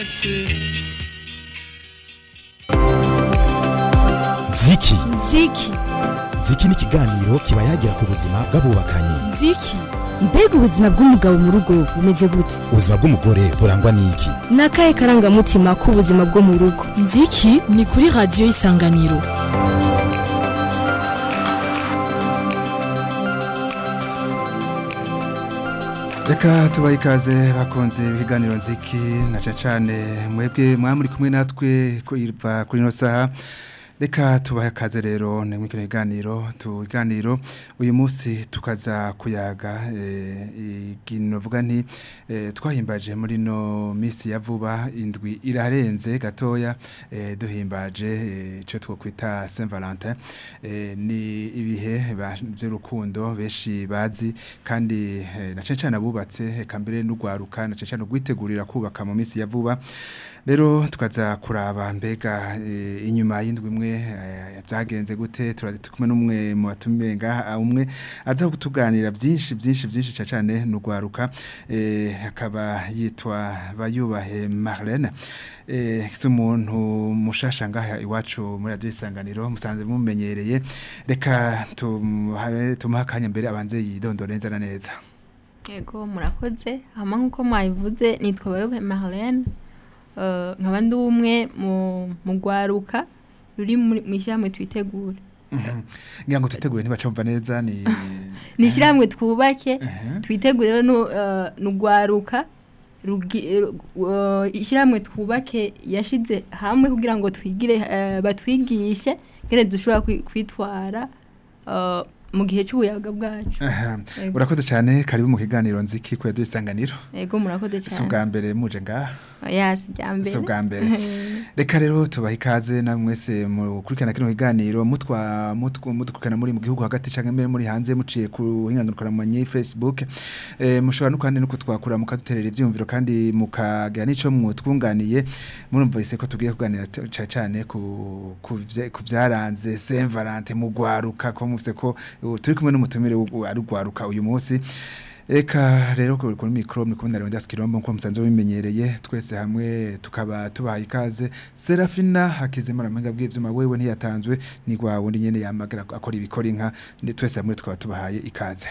ushatse ziki ziki ziki ni ikiganiro kiba yagira ku buzima bw'abubakanye ziki mbega ubuzima bw'umugabo mu rugo bumeze gute ubuzima bw'umugore burangwa n'iki ni akahe karangamutima k'ubuzima bwo mu rugo nziki ni kuri radiyo y'isanganiro reka tubahe ikaze bakunze ibiganiro nziki na cyane mwebwe mwamuri kumwe natwe kuva kuri ino saha reka tubahe akaze rero ni muri kino kiganiro tuganiro uyu munsi tukaza kuyaga ikintu vuga nti twahimbaje muri no minsi ya vuba indwi irarenze gatoya duhimbaje icyo twakwita Saint Valentin ni ibihe by'urukundo benshi bazi kandi na cyane cyane abubatse reka mbere n'ugwaruka na cyane cyane ugwitegurira kubaka mu minsi ya vuba rero tukaza kuraba mbega inyuma y'indwi imwe byagenze gute turazi kumwe n'umwe mu batumenga umwe aza kutuganira byinshi byinshi byinshi cyane n'ugwaruka akaba yitwa bayubahe Marlene si umuntu mushasha ngaha iwacu muri radiyo isanganiro musanze mumenyereye reka tumuha akanya mbere abanze yidondore neza na neza yego murakoze hama nk'uko mwabivuze nitwa bayubahe Marlene nkaba ndi umwe mu rwaruka ruri mu ishyirahamwe twitegure ngira ngo twitegure ntibacumva neza ni ni ishyirahamwe twubake twitegure rero ni urwaruka ishyirahamwe twubake yashyize hamwe kugira ngo twigire batwigishe ngene dushobora kwitwara mu gihe cy'ubuyaga bwacu urakoze cyane karibu mu kiganiro nziki kuri radiyo isanganiro yego murakoze cyane si ubwa mbere muje ngaha yasi jya mbere si ubwa mbere reka rero tubaha ikaze na mwese mukurikirana kino kiganiro mutwa mudukurikirana muri mu gihugu hagati cyangwa mbere muri hanze muciye ku hinganurukana mu manyi facebook mushobora no kandi no kutwakura mukaduterera ibyumviro kandi mukagira n'icyo mwutwunganiye murumvise ko tugiye kuganira cyane ku byaranze saint valentin mu rwaruka ko muvise ko turi kumwe n'umutumire ari rwaruka uyu munsi Eka rero kuri mikro muri kumwe na Leonidas Kirombo nko musanze bimenyereye twese hamwe tukaba tubaye ikaze Serafina Hakizimana mpinga bw'ivyuma wewe ntiyatanzwe ni gwa wundi nyene yamagara akora ibikora inka ndi twese hamwe tukaba tubahaye ikaze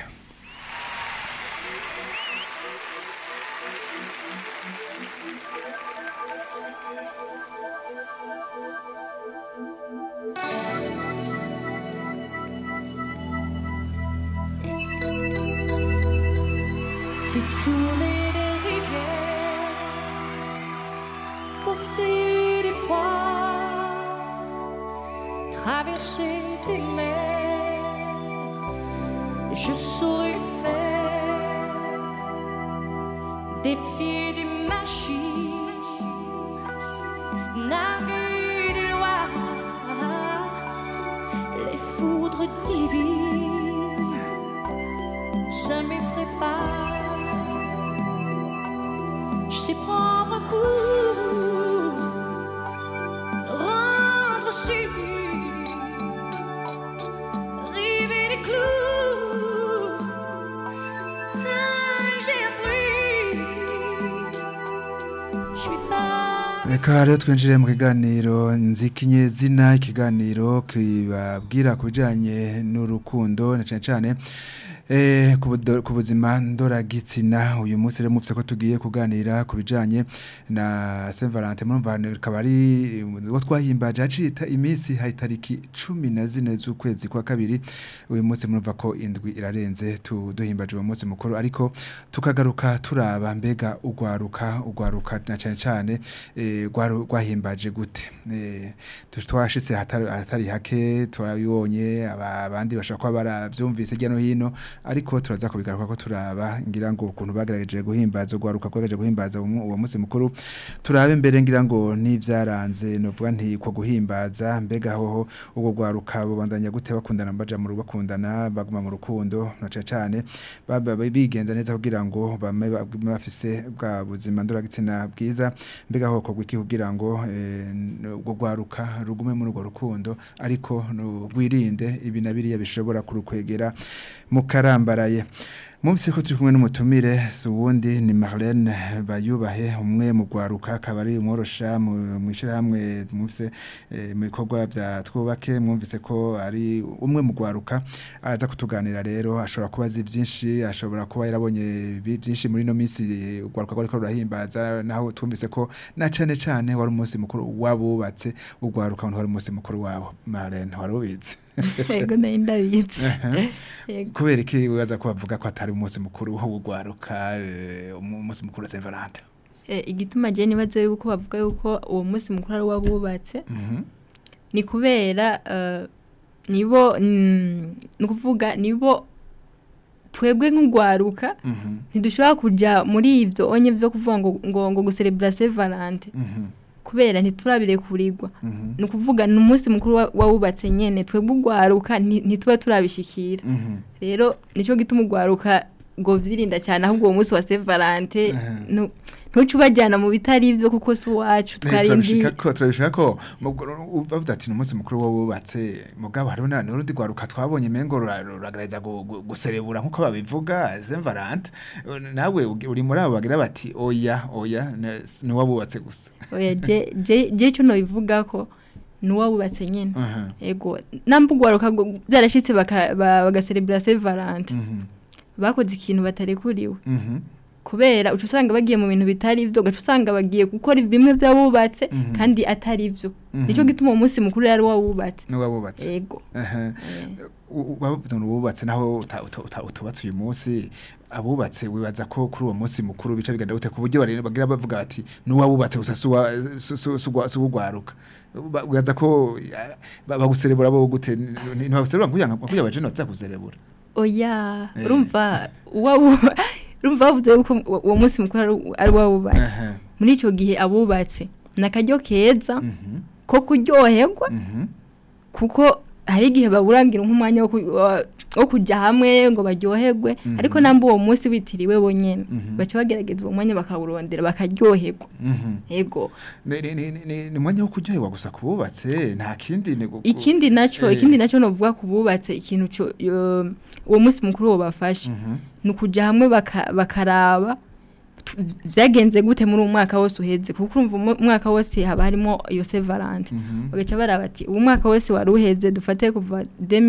Détourner des rivières, porter des poids, traverser des mers, je saurais faire défier des machines, narguer des lois, les foudres divines, ça m'effraie pas. Je sais prendre un coup, rendre su, river les clous, singer un bruit. Je suis pas. Reka rero twinjire mu kiganiro nzikinye zina ikiganiro kibabwira ku bijyanye n'urukundo na cyane cyane Eh, ku buzima ndoragitsina uyu munsi rero mufite ko tugiye kuganira ku bijyanye na Saint Valentin murumva akaba ari uwo twahimbaje hacita iminsi hari tariki cumi na zine z'ukwezi kwa kabiri uyu munsi murumva ko indwi irarenze duhimbaje uwo munsi mukuru ariko tukagaruka turaba mbega ugwaruka ugwaruka na cyane cyane rwahimbaje gute twashitse ahatari hake turabibonye abandi bashobora kuba barabyumvise hirya no hino ariko turaza kubigaruka ko turaba ngira ngo ukuntu bagerageje guhimbaza ugwaruka kwagaje guhimbaza uwo munsi mukuru turabe mbere ngira ngo n'ivyaranze novuga nti ko guhimbaza mbega hoho ubwo gwaruka bubandanya gute bakundana baja mu rugo bakundana baguma mu rukundo na cyane baba bigenza neza kugira ngo bame bafise bwa buzima ndoragitsina bwiza mbega ho ko gwiki kugira ngo ubwo gwaruka rugume muri urwo rukundo ariko rwirinde ibi na biriya bishobora kurukwegera mu karambaraye Mumvise ko turi kumwe n'umutumire si uwundi ni Marlene Bayubahe umwe mu gwaruka akaba ari umworosha mu mwishirahamwe mumvise eh, mu bikorwa bya twubake mwumvise ko ari umwe mu gwaruka aza kutuganira rero ashobora kuba azi byinshi ashobora kuba yarabonye bi- byinshi muri no minsi eh, ugwaruka rwariko rurahimbaza naho twumvise ko na cane cane wari umunsi mukuru wabubatse ugwaruka wari umunsi mukuru wabo Marlene wari ubizi yego nari ndabizi yego kubera iki wibaza ko bavuga ko atari umunsi mukuru wo gwaruka eh, umu- umunsi mukuru wa Saint Valentin Eh, igituma je nibaza yuko bavuga yuko uwo munsi mukuru ari wabubatse Mhm. ni kubera eh, nibo mm, ni ukuvuga nibo twebwe nk'ugwaruka Mhm. ntidushobora kuja muri ivyo onye vyo kuvuga ngo ngo, ngo gucelebra Saint Valentin Mhm. kubera ntiturabirekurirwa Mhm. ni ukuvuga ni umunsi mukuru wa- wawubatse nyene twebwe ugwaruka nti- ntituba turabishikira Mhm. rero nico gituma ugwaruka ngo vyirinda cyane ahubwo uwo munsi wa Saint Valentin Mhm. nu- ntuce ubajyana mu bitari ivyo kuko si uwacu Eh, twarindiye turabishika ko turabishika ko mubwo- bavuze ati ni umunsi mukuru wo wubatse mugabo hariho na n'urundi gwaruka twabonye mengo rura- ruragerageza gu- gu- guserebura nkuko babivuga Saint Valentin nawe ugi- uri muri abo bagira bati oya oya ne- ni wabubatse gusa oya je je je cyo no bivuga ko ni uwabubatse nyene Mhm. ego namba ugwaruka ngo byarashitse baka- ba- bagacelebra Saint Valentin Mhm. bakoze ikintu batarekuriwe Mhm. kubera uca usanga bagiye mu bintu bitari ivyo ugaca usanga bagiye gukora bimwe by'abubatse Mhm. kandi atari ivyo Mhm. nico gituma uwo munsi mukuru yari wawubatse ni wabubatse ego Aha. U- bavuze ngo wubatse naho uta- uta- uta- utubatse uyu munsi abubatse wibaza ko kuri uwo munsi mukuru bica bigenda gute ku buryo bari- bagira bavuga bati n'uwabubatse gusa si uwa- si- si- si ugwa- si uwugwaruka Ba- wibaza ko ya, ba- baguserebura bo gute Ni- ni- ntibaguserebura kugira ngo kugira abajene baza kuzerebura oya Eh. urumva uwawu urumva bavuze yuko uwo- uwo munsi mukuru ari- ari wawubatse Aha. muri ico gihe abubatse ni akaryo keza Mhm. ko kuryoherwa Mhm. kuko hari igihe baburangira nk'umwanya wo ku- wa- wo kujya hamwe ngo baryoherwe Mhm. ariko namba uwo munsi witiriwe bonyene Mhm. baca bagerageza uwo mwanya bakawurondera bakaryoherwa Mhm. ego Ni- ni- ni- ni- ni umwanya wo kuryoherwa gusa kububatse nta kindi ni gu- ikindi naco Eh. ikindi naco novuga ku bubatse ikintu co yo- uwo munsi mukuru wo bafashe Mhm. ni ukuja hamwe baka- bakaraba tu- vyagenze gute muri uwo mwaka wose uheze kuko urumva umu- umwaka wose haba harimo iyo Saint Valentin Mhm. bagaca baraba ati uwo mwaka wose wari uheze dufate kuva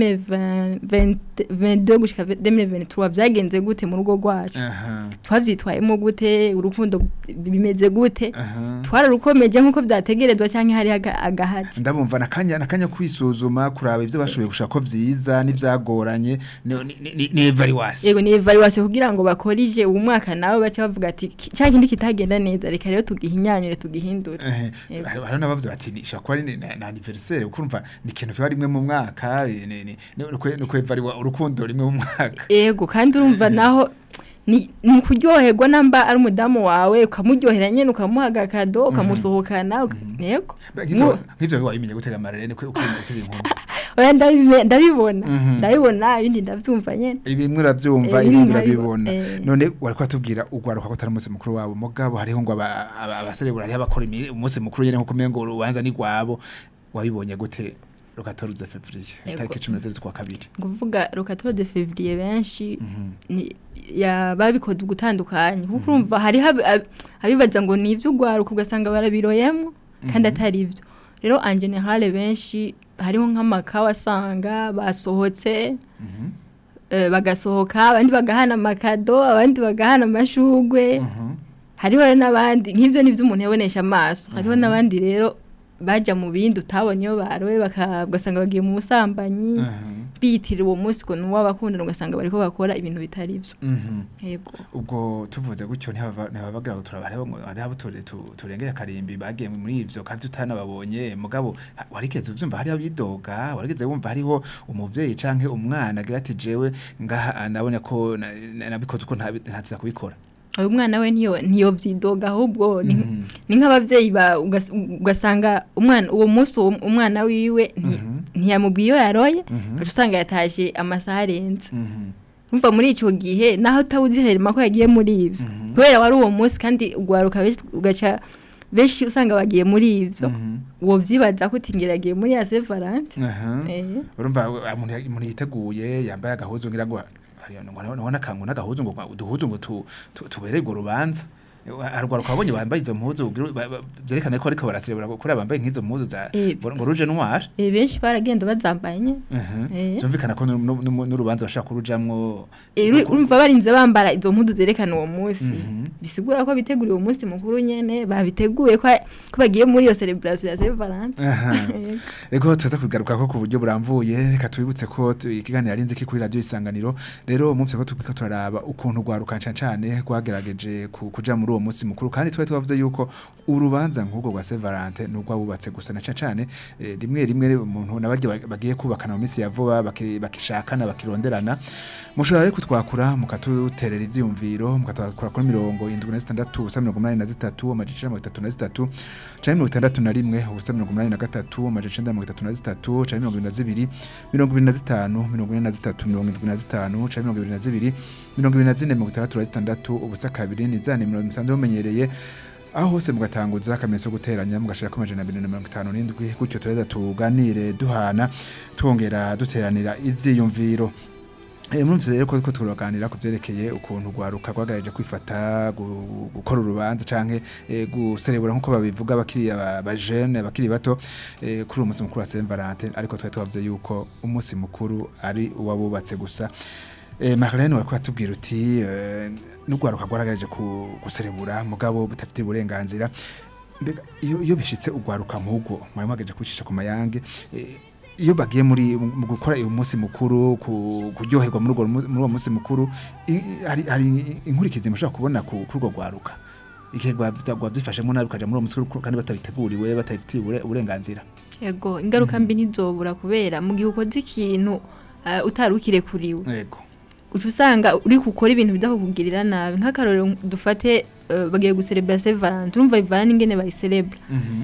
2022 gushika 2023 vyagenze gute mu rugo rwacu Aha. twavyitwayemo gute urukundo bimeze gute Aha. twararukomeje nk'uko vyategerezwa canke hari aga- agahati ndabumva nakanya nakanya kwisuzuma kuraba ivyo bashoboye gushaka ko vyiza n'ivyagoranye ni ni- ni- ni evaluation yego ni evaluation kugira ngo bakorije uwo mwaka nawe baca bavuga ati "Ki- cya kindi kitagenda neza reka rero tugihinyanyure tugihindure Eh, Yego. hari hari n'abavuze bati ni shaka kuba ari ni- na anniversaire kuko urumva ni ikintu kiba rimwe mu mwaka eh, ni ni ni ukwe- ni kwevariwa urukundo rimwe mu mwaka yego kandi urumva naho ni ni kuryoherwa namba ari umudamu wawe ukamuryohera nyene ukamuha agakado ukamusohokana uka- yego nk'ivyo Mu- nk'ivyo wabimenye gutega amarere ni kuri kuri inkuru oya ndabibe- ndabibona Mhm. ndabibona ibindi ndavyumva nyene ibimwe uravyumva Eh, ibindi bimwe urabibona eh. none wari kwatubwira ugwaruka ko atari umunsi mukuru wabo mugabo hariho ngo aba- aba- abaserebura hariho abakora imi- umunsi mukuru nyene nkuko umengo urubanza ni gwabo wabibonye gute rugatoruze fevrier Yego. tariki 10 z'ukwa kabiri kuvuga rokatoro de février benshi Mhm. ni ya babikoze ugutandukanye kuko urumva hari habi- ab- abibaza ngo ni ivy'ugwaruka ugasanga barabiroyemo kandi atari ivyo rero en general benshi hariho nk'amaka wasanga basohotse Mhm. eh, bagasohoka abandi bagahana amakado abandi bagahana amashugwe Mhm. hariho rero n'abandi nk'ivyo nivyo umuntu yabonesha amaso hariho n'abandi rero baja mu bindi utabonye iyo barowe baka- ugasanga bagiye mu busambanyi Mhm. biyitirira uwo munsi ngo nuwo abakundana ugasanga bariko bakora ibintu bitari vyo Mhm. yego ubwo tuvuze gutyo ntibaba- ntibabagira ngo turaba hariho ngo hariho abo ture- tu- turengeye akarimbi bagiye muri ivyo kandi tutanababonye mugabo ha- warigeze uvyumva hariho abidoga warigeze wumva hariho umuvyeyi canke umwana agira ati jewe ngaha nabonye ko na- na- nabikoze uko ntabi- ntaziza kubikora uyu mwana we ntiyo ntiyo vyidoga ahubwo ni Mhm. ni nk'abavyeyi ba ugas- ugasanga umwana uwo munsi uwo umwana wiwe nti- Mhm. ntiyamubwiye iyo yaroye Mhm. ugaca usanga yataje amasaha arenze Mhm. umva muri ico gihe naho utawuzi herema ko yagiye muri ivyo Mhm. kubera wari uwo munsi kandi ugwaruka benshi ugaca benshi usanga bagiye muri ivyo Mhm. uwo vyibaza ko uti ngira agiye muri ya Saint Valentin Aha. eh urumva uh, umuntu ya- umuntu yiteguye yambaye agahuzu ngira ngo nabona kangu n'agahuzu ngo uduhuzu ngo tu- tu- tubererwe urubanza arugwaruka wabonye bambaye izo mpuzu ugira- ba- ba- vyerekana ko ariko baraserebura kuri bambaye nk'izo mpuzu za Eh, ngo ngo ruje noir Eh, benshi baragenda bazambaye nyene Eh. byumvikana ko nu- nu- nu- n'urubanza bashaka kurujamwo Eh, uri- urumva barinze bambara izo mpudu zerekana uwo munsi Mhm. bisigura ko biteguriye uwo munsi mukuru nyene babiteguye ko ko bagiye muri iyo celebration ya Saint Valentin Aha. Yego. Ego tuza kugaruka ko ku buryo buramvuye reka tubibutse ko tu- ikiganiro ari nziki kuri radio isanganiro rero umunsi ko tukika turaraba ukuntu gwaruka cyane cyane gwagerageje ku- kuja muri uwo munsi mukuru kandi twari twavuze yuko urubanza nk'ubwo rwa Saint Valentin nubwo bubatse gusa na cyane cyane eh, rimwe rimwe umuntu nabagiye bagiye kubakana mu minsi ya vuba baki- bakishakana bakironderana mushobora rero kutwakura mukatuterera ivyumviro mukatwakura kuri mirongo indwi na zitandatu ubusa mirongo umunani na zitatu amajana icenda na mirongo itatu na zitatu canke mirongo itandatu na rimwe ubusa mirongo umunani na gatatu amajana icenda na mirongo itatu na zitatu canke mirongo ibiri na zibiri mirongo ibiri na zitanu mirongo ine na zitatu mirongo indwi na zitanu canke mirongo ibiri na zibiri mirongo ibiri na zine mirongo itandatu na zitandatu ubusa kabiri ni za nimero musanzwe mumenyereye aho hose mugatanguza akamenyetso ko guteranya mugashirako amajana abiri na mirongo itanu n'indwi gutyo tureza tuganire duhana twongera duteranira ivyiyumviro Eh, murumvise rero ko ko turaganira ku vyerekeye ukuntu gwaruka rwagaraje kwifata gu- gukora urubanza canke eh, guserebura nkuko babivuga bakiri aba- abajene bakiri bato eh, kuri uwo munsi mukuru wa Saint Valentin ariko twari twavuze yuko umunsi mukuru ari uwabubatse gusa eh, Marlene wariko atubwira uti eh, n'ugwaruka rwaragaraje ku guserebura mugabo butafite uburenganzira mbega iyo iyo bishitse ugwaruka nk'ubwo mwari mwagaje kwicisha ku mayange eh, iyo bagiye muri mu gukora uyu munsi mukuru ku- kuryoherwa muri urwo mu- muri uwo munsi mukuru i- i- hari hari inkurikizi mushobora kubona ku kuri urwo rwaruka igihe rwabyifashemo nabi ukaja muri uwo munsi mukuru kandi batabiteguriwe batabifitiye ubure- uburenganzira yego ingaruka mbi ntizobura kubera mu gihe ukoze ikintu uh, utari ukirekuriwe yego uca usanga uri gukora ibintu bidakugirira nabi nk'akarorero dufate uh, bagiye guserebra Saint Valentin urumva bivana n'ingene bayiserebra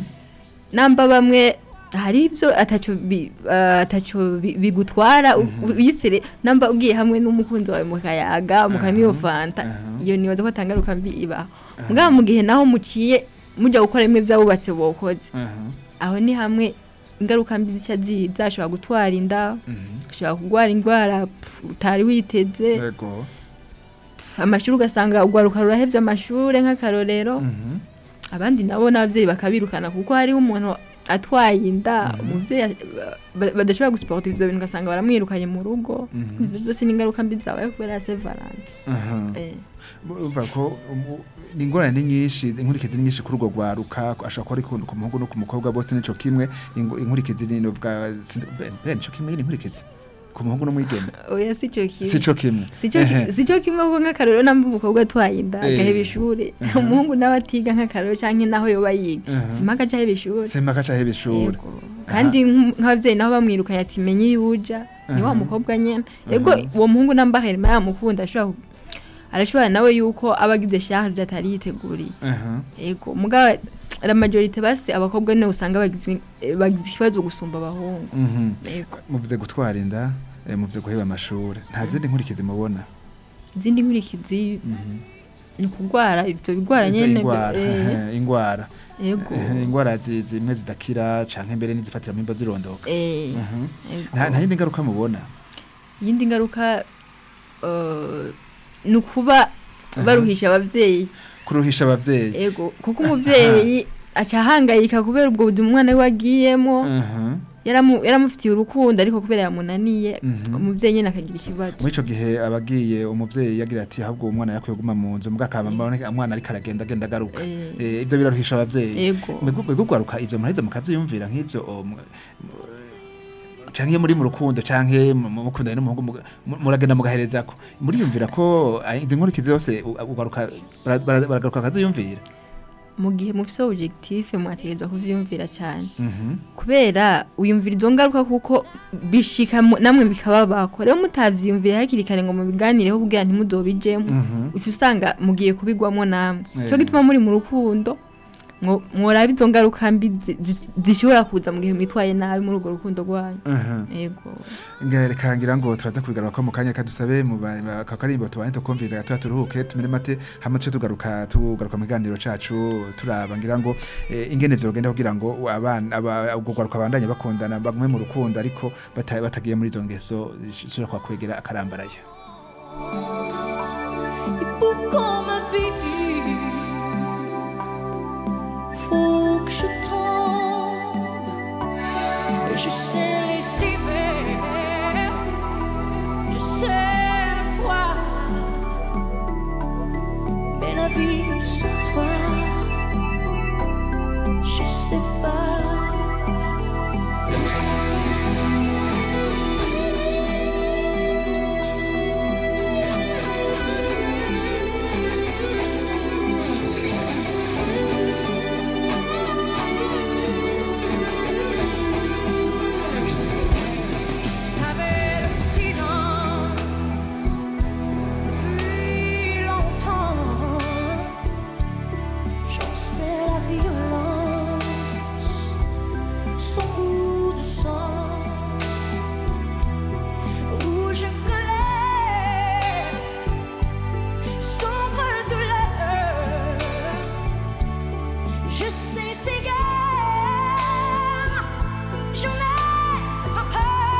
namba bamwe hari ibyo ataco bi- uh, ataco bi- bigutwara u- uyisere namba ugiye hamwe n'umukunzi wawe mukayaga mukanywa fanta aha. iyo niyo ko tangaruka mbi ibaho mugabo mu gihe naho muciye mujya gukora bimwe by'abubatse bokoze aho ni hamwe ingaruka mbi zica zi- zashobora gutwara inda ushobora kurwara indwara pf, utari witeze yego pf, amashuri ugasanga urwaruka rurahevye amashure nk'akarorero abandi nabo n'abavyeyi bakabirukana kuko hariho umuntu atwaye inda umuvyeyi a- ba- badashobora gusiporta ivyo bintu ugasanga baramwirukanye mu rugo Mhm. ivyo byose ni ingaruka mbi zabaye kubera ya Saint Valentin Eh, urumva ko um, ni ingorane ni nyinshi inkurikizi ni nyinshi kuri urwo rwaruka ashobora kuba ari ku ku muhungu no ku mukobwa bose nico kimwe ingu- inkurikizi ni novuga sinzi- be- be nico kimwe ni inkurikizi ku muhungu no mwigeme oya sico kimwe sico kimwe sico Ehe. sico kimwe kuko nk'akarorero namba umukobwa atwaye inda Eh. agaheba ishure umuhungu nawe atiga nk'akarorero canke naho yoba yiga Mhm. simpaka aca aheba ishure sema kaca hebe ishuri Yego. kandi nk'um- nk'abavyeyi nabo bamwirukanye ati menye iyo uja ni wa Aha. mukobwa nyene yego uwo muhungu namba herima yamukunda ashobora ku- arashobora nawe yuko aba agize charge atari yiteguriye yego mugabo la majorite basi abakobwa nibo usanga bagize eh, bagize ikibazo gusumba abahungu yego muvuze gutwara inda eh, muvuze guheba amashuri nta zindi nkurikizi mubona izindi nkurikizi ni ukugwara ivyo bigwara Izo nyene ingwara eh, ehe, ingwara yego Ehe, ingwara zi- zimwe zidakira canke mbere n'izifatira mu mimba zirondoka eh, Mhm. yego. nta nta yindi ngaruka mubona iyindi ngaruka eh, ni ukuba baruhisha abavyeyi kuruhisha abavyeyi ego kuko umuvyeyi aca ahangayika kubera ubwo buzima umwana we wagiyemo Mhm. yaramu- yaramufitiye urukundo ariko kubera yamunaniye Mhm. umuvyeyi nyene akagira ikibazo muri ico gihe abagiye umuvyeyi yagira ati ahubwo uwo mwana yakwiye kuguma mu nzu mbwa akaba mbona umwana ariko aragenda agenda agaruka Eh. Eh, ivyo biraruhisha abavyeyi Ego. Mwebwe- mwebwe ugwaruka ivyo muraheza mukavyiyumvira nk'ivyo o, mu- mu- canke iyo muri mu rukundo canke mu- mu- mukundanye n'umuhungu muga- mu- muragenda mugaherezako muriyumvira ko ah, izi nkurikizi zose u- ugwaruka bara- bara- baragaruka bakaziyumvira mu gihe mufise objectif mwategerezwa kuvyiyumvira cane Mhm. kubera uyumvira izo ngaruka kuko bishika mu- namwe bikababako rero mutavyiyumvira hakiri kare ngo mubiganireho kugira ntimuzobijemwo Mhm. uca usanga mugiye kubigwamo namwe Eh. cyo gituma muri mu rukundo mwo- mworaba izo ngaruka mbi zi- zi- zishobora kuza mu gihe mwitwaye nabi muri urwo rukundo rwanyu Mhm. yego reka ngira ngo turaza kubigaruka ko mu kanya kadusabe mu ba- ba- aka karimbo tubane tukumviriza gatoya turuhuke tumire mate hama tuce tugaruka tugaruka mu kiganiro cacu turaba ngira ngo eh, ingene vyogenda kugira ngo abana aba- ubwo gwaruka bandanye bakundana bamwe mu rukundo ariko bata- batagiye muri izo ngeso zishobora kwakwegera akarambaraye Et pour qu'on m'habille, faut que je tombe. Et je sais laisser faire, je sais le foi. Mais la vie sans toi, je sais pas. Je savais le silence depuis longtemps. J'en sais la violence, son goût de sang, rouge colère, sombre douleur. Je sais ces guerres. J'en ai pas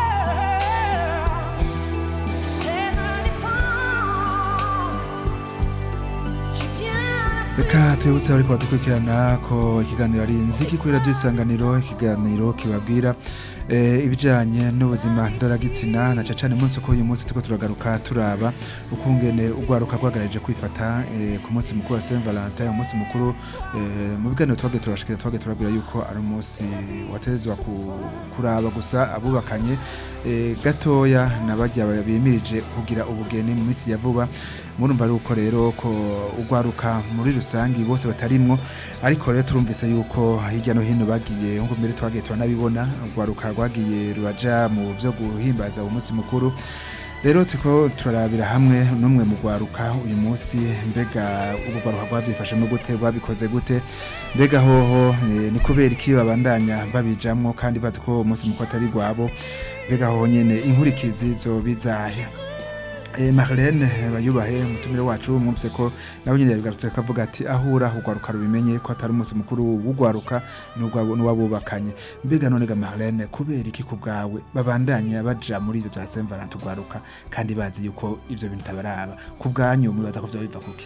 peur, c'est me défendre. J'ai bien reka twibutse ariko badukurikirana ko ikiganiro ari inziki kuri radiyo isanganiro ikiganiro kibabwira eh, ibijyanye n'ubuzima ndoragitsina na cane umunsi ko uyu munsi turiko turagaruka turaba ukungene urwaruka rwagaragaje kwifata eh, ku munsi mukuru wa Saint Valentin umunsi mukuru eh, mu biganiro twagiye turabashikira twagiye turabwira yuko ari umunsi watezwa ku- kuraba gusa abubakanye eh, gatoya n'abajya bimirije kugira ubugeni mu minsi ya vuba murumva ari uko rero ko urwaruka muri rusange bose batarimwo ariko rero turumvise yuko hirya no hino bagiye nkuko mbere twagiye turanabibona urwaruka rwagiye ruraja mu vyo guhimbaza uwo munsi mukuru rero turiko turarabira hamwe n'umwe mu rwaruka uyu munsi mbega ubwo rwaruka rwavyifashemo gute rwabikoze gute mbega hoho eh, ni kubera iki babandanya babijamwo kandi bazi ko uwo munsi mukuru atari rwabo mbega hoho nyene inkurikizi zobizahe Eh, Marlene eh, bayubahe umutumire wacu mwumvise ko nawe nyine yabigarutse kavuga ati ahura urwaruka rubimenye ko atari umunsi mukuru w'urwaruka n'urwabo- n'uwabubakanye mbega none ga Marlene kubera iki ku bwawe babandanya baja muri ibyo bya Saint Valentin urwaruka kandi bazi yuko ivyo bintu tabaraba ku bwanyu mwibaza ko vyo biva kuki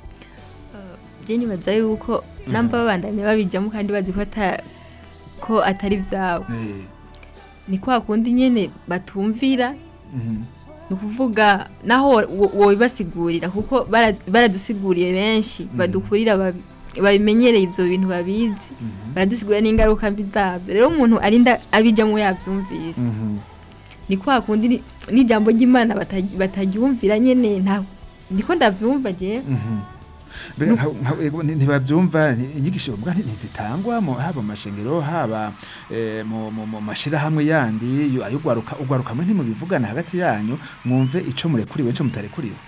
je nibaza yuko namba babandanya babijamo kandi bazi ko ata- ko atari vyabo eh ni kwa kundi nyene batumvira mhm, ni ukuvuga naho wo- wobibasigurira kuko bara- baradusiguriye benshi badukurira babi- babimenyereye ivyo bintu babizi baradusigurira n'ingaruka mbi zavyo rero umuntu arinda abijamwo yavyumvise mhm, ni kwa kundi ni- n'ijambo ry'imana bata- bataryumvira nyene nta niko ndavyumva je mhm. Mbega nka- nka- ego, nti- ntibavyumva ni- inyigisho mbwa nti- ntizitangwa mu- haba mu mashengero haba eh, mu mu- mu mashirahamwe yandi yo- ayo urwaruka urwaruka mwe ntimubivugana hagati yanyu mwumve ico murekuriwe ico mutarekuriwe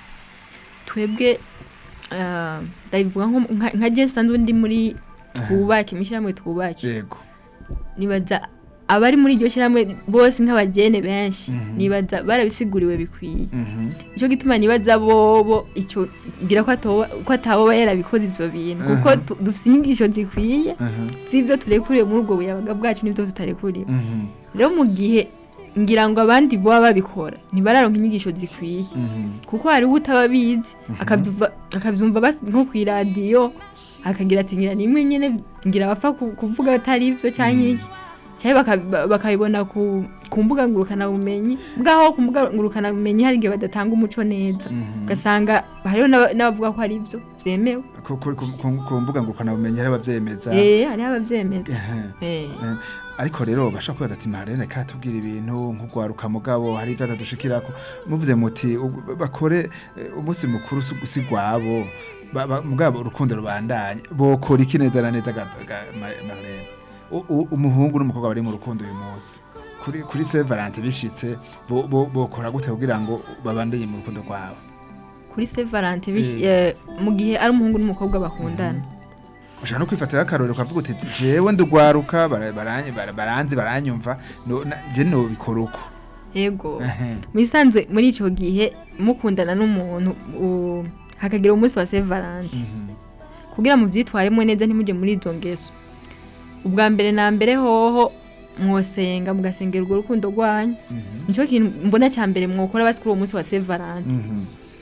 twebwe ah, ndabivuga nko- nka nka je nsanzwe ndi muri twubake imishirahamwe twubake yego nibaza abari muri iryo shyirahamwe bose nk'abagene benshi Mhm. nibaza barabisiguriwe bikwiye Mhm, nicyo gituma nibaza bobo icyo ngira ko atoba- ko ataboba yarabikoze ivyo bintu kuko Aha. tu- dufite inyigisho zikwiye aha, z'ivyo turekuriwe muri ubwo buyabaga bwacu n'ivyo tutarekuriwe mhm, rero mu gihe ngira ngo abandi boba babikora ntibararonka inyigisho zikwiye mhm, kuko hari utaba abizi akabyumva akabyumva basi nko ku iradiyo akagira ati ngira nimwe nyine ngira bapfa ku- kuvuga atari ibyo cyangwa iki cyangwa baka- bakabibona ku ku mbuga ngurukanabumenyi bwaho ku mbuga ngurukanabumenyi hari igihe badatanga umuco neza mhm. ugasanga hariho n'aba- n'abavuga ko ari ibyo byemewe Ku- ku- ku- ku- ku mbuga ngurukanabumenyi hari abavyemeza eh hariho ababyemeza Ehe. eh Eh, ariko rero bashobora kwibaza ati marene karatubwira ibintu nk'urwaruka mugabo hari ibyo atadushikirako muvuze muti u- bakore eh, umunsi mukuru si- si gwabo ba- ba- mugabo urukundo rubandanye bokora iki neza na neza ga- ga- Ma- marene U- u- umuhungu n'umukobwa bari mu rukundo uyu munsi kuri kuri Saint Valentin bishitse bo- bo- bokora gute kugira ngo babandanye mu rukundo rwabo kuri Saint Valentin bish- eh, mu gihe ari umuhungu n'umukobwa bakundana ushobora no kwifatira akarorero ukavuga uti jewe ndugwaruka bara- baranye- bara- baranzi baranyumva no- na- je nobikora uko yego Ehe. mu isanzwe muri icyo gihe mukundana n'umuntu u- hakagira umunsi wa Saint Valentin Mhm. kugira mu byitwaremo neza ntimujye muri izo ngeso ubwa mbere na mbere hoho mwosenga mugasengera urwo rukundo rwanyu Mhm. nicyo kintu mbona cya mbere mwokora basi kuri uwo munsi wa Saint Valentin Mhm.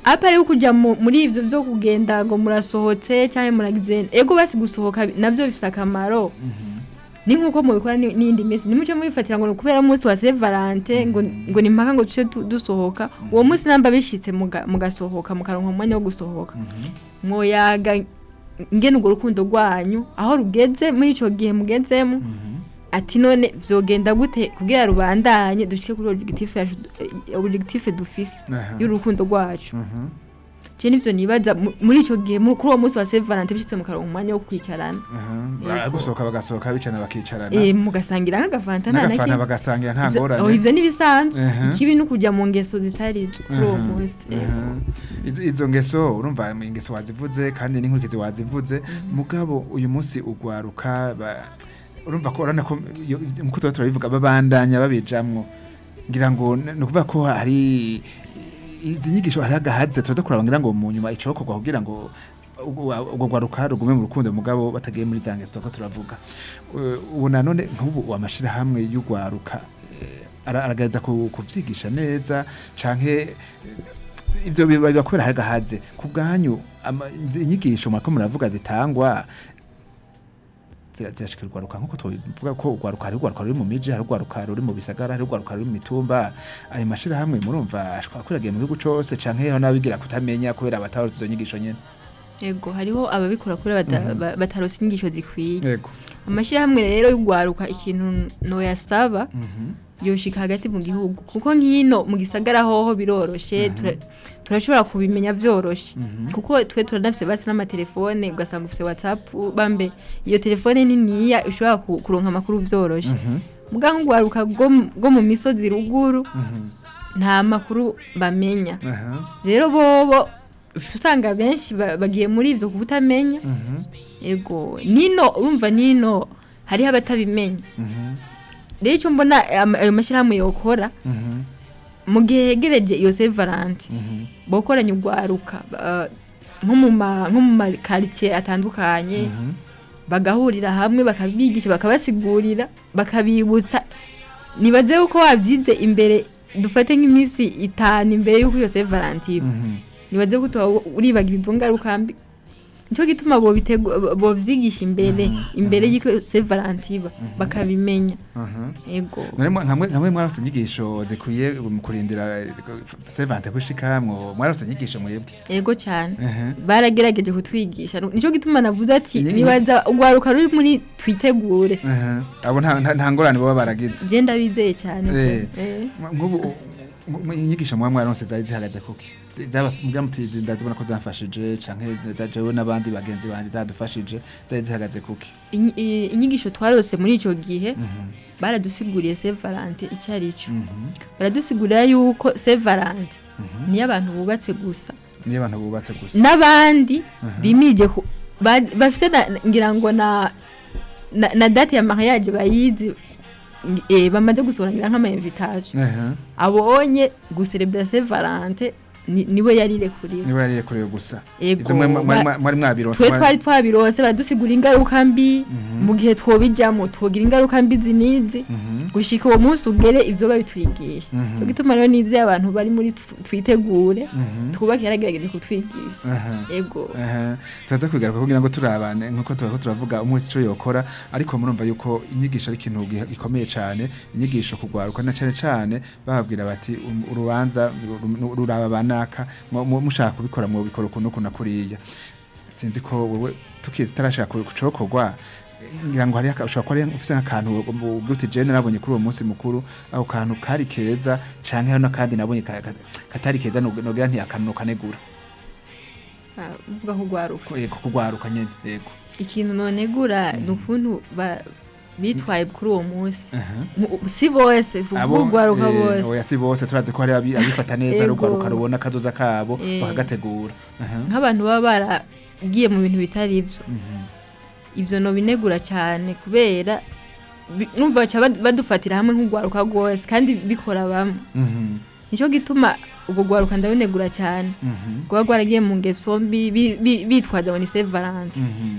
apa rero kujya mu- muri ivyo vyo kugenda ngo murasohotse cyangwa muragize ego basi gusohoka nabyo bifite akamaro ni nkuko mubikora ni- n'iyindi minsi nimuce mubifatira ngo ni kubera umunsi wa Saint Valentin ngo ngo ni mpaka ngo tuce tu- dusohoka uwo munsi namba bishitse muga- mugasohoka mukaronka umwanya wo gusohoka mwoyaga ngene urwo rukundo rwanyu aho rugeze muri ico gihe mugezemo ati none vyogenda gute kugira rubandanye dushike kuri objectif yacu eh, objectif dufise Aha. y'urukundo rwacu Mhm. je nivyo nibaza mu- muri ico gihe mu- kuri uwo munsi wa Saint Valentin bishitse mukaronka umwanya wo kwicarana Aha. Yego. gusohoka bagasohoka bicarana bakicarana eh mugasangira nk'agafanta nta na n'agafana kimwe bagasangira nta Ivyo- oh, ngorane ivyo nibisanzwe Aha. ikibi ni ukuja mu ngeso zitari zo kuri uwo Aha, munsi aha. Izo- izo ngeso urumva ingeso wazivuze kandi n'inkurikizi wazivuze mugabo uyu munsi ugwaruka ba- urumva ko urabona ko iyo- nkuko tuba turabivuga babandanya babijamwo ngira ngo n- ni ukuvuga ko hari izi nyigisho hari agahaze tuza kuraba ngira ngo mu nyuma icokorwa kugira ngo ubwo ubwo gwaruka rugume mu rukundo mugabo batagiye muri za ngeso ko turavuga Eh, ubu nanone nk'ubu amashirahamwe y'ugwaruka eh, ara- aragerageza ku- kuvyigisha neza canke eh, ibyo biba biba kubera hari agahaze ku bwanyu ama- izi inyigisho murako muravuga zitangwa zira- zirashikira urwaruka nk'uko tuvuga ko urwaruka hari urwaruka ruri mu miji hari urwaruka ruri mu bisagara hari urwaruka ruri mu mitumba ayo mashirahamwe murumva ashobora kwiragiye mu gihugu cose canke hariho n'abigira kutamenya kubera batabarutse izo nyigisho nyene ego hariho ababikora kuri bata- ba- batarose inyigisho zikwiye yego amashyirahamwe rero y'ugwaruka ikintu noyasaba yoshika hagati mu gihugu kuko nk'ino mu gisagara hoho biroroshe tura- turashobora kubimenya vyoroshe kuko twe turanafise basi n'amatelefone ugasanga ufise whatsapp bambe iyo telefone niniya ushobora ku- kuronka amakuru vyoroshe muga nk'ugwaruka bwo mu- bwo mu misozi ruguru nta makuru bamenya aha rero bobo uca usanga benshi ba- bagiye muri ivyo kubutamenya ego nino urumva nino hariho abatabimenya rero icyo mbona ama- ayo mashyirahamwe yokora mu gihe hegereje iyo sevarante bokoranye urwaruka ba- nko mu ma- nko mu makaritsiye atandukanye bagahurira hamwe bakabigisha bakabasigurira bakabibutsa nibaze yuko wabyize imbere dufate nk'iminsi itanu imbere y'uko iyo sevarante iba nibaze ko utaba uribagira izo ngaruka mbi nicyo gituma bobitegu- bobyigisha imbere imbere y'uko sevarante iba bakabimenya aha ego Nari- nkamwe nkamwe mwarose inyigisho zikwiye mu kurindira servante gushika mwo mwarose inyigisho mwebwe ego cyane Ehe. baragerageje kutwigisha nicyo gituma navuze ati Ni- nibaza urwaruka ruri muri twitegure Ehe. abo nta nta- nta ngorane baba baragize genda bizeye cyane Eh. Eh. nk'ubu mu- mu- inyigisho muba mwaronse zari zihagaze kuki zaba mbwa mutizi ndazibona ko zamfashije canke zajewe n'abandi bagenzi banje zadufashije zari zihagaze kuki Inyi- i- inyigisho twarose muri icyo gihe baradusiguriye sevarante icyo ari cyo baradusigurira yuko sevarante niyo abantu bubatse gusa niyo abantu bubatse gusa n'abandi bimirije ku- ba- bafite na- ngira ngo na na, na date ya mariage bayizi eh, bamaze gusorangira nk'ama invitation Ehe. abonye guserebra Saint Valentin ni- niwe yarirekuriwe niba yarire kureba gusa Ego, ivyo mwe- mwari ba- mwari mwabironse twe mwari- twari twabironse baradusigura ingaruka mbi mu gihe twobijamo twogira ingaruka mbi zinizi Mhm. gushika uwo munsi ugere ivyo babitwigisha Mhm. cyo gituma rero nizeye abantu bari muri tw- twitegure Mhm. twubake yaragerageje kutwigisha Aha. ego Aha. turaza kwigaruka kugira ngo turabane nkuko turako turavuga umwese ico yokora ariko murumva yuko inyigisho ari ikintu gi- gikomeye cane inyigisho kugwaruka na cane cane bababwira bati um- urubanza ru- ru- ruraba banaka mu- mu- mushaka kubikora mu bikora ukuntu kuna kuriya sinzi ko wewe tukizi tarashaka kucokorwa ngira ngo hari ushobora kuba ari ufise nk'akantu ubuti jene nabonye kuri uwo munsi mukuru ako kantu kari keza canke hari n'akandi nabonye ka- ka- katari keza nogira nti akantu kanegura Ah, uvuga ko ugwaruka Ko- yego kugwaruka nyene yego ikintu nonegura ni ukuntu ba- bitwaye kuri uwo munsi Aha. Mu- si bose si Abo, ukuvuga ugwaruka eh, bose oya si bose turazi ko hari abi- abifata neza Ego. rugwaruka rubona akazoza kabo Eh. bakagategura Aha. nk'abantu baba baragiye mu bintu bitari ibyo Mhm. ivyo no binegura cyane kubera bi- numva baca bad- badufatira hamwe nk'ugwaruka rwose kandi bikora bamwe Mhm. nicyo gituma ubwo gwaruka ndabinegura cyane Mhm. rwaba rwaragiye mu ngeso mbi bi- bi- bitwaza ngo ni Saint Valentin Mhm.